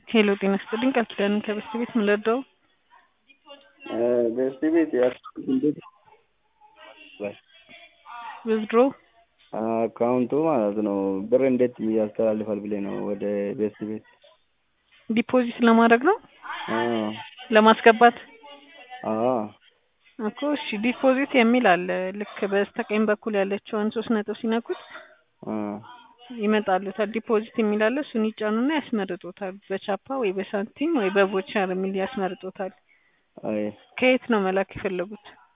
ሄሎ ጤና ይስጥልኝ ቃል ኪዳን ከበስት ቤት ምን ልርዳው? በስቲ ቤት ያስኩት እንዴት ዊዝድሮ አካውንቱ ማለት ነው ብር እንዴት ያስተላልፋል ብለህ ነው ወደ ቤስት ቤት ዲፖዚት ለማድረግ ነው አዎ ለማስገባት አዎ እኮ እሺ ዲፖዚት የሚል አለ ልክ በስተቀኝ በኩል ያለችውን ሶስት ነጥብ ሲነኩት አ ይመጣሉታል ዲፖዚት የሚል አለ እሱን ይጫኑና ያስመርጡታል በቻፓ ወይ በሳንቲም ወይ በቮቸር የሚል ያስመርጡታል አይ ከየት ነው መላክ የፈለጉት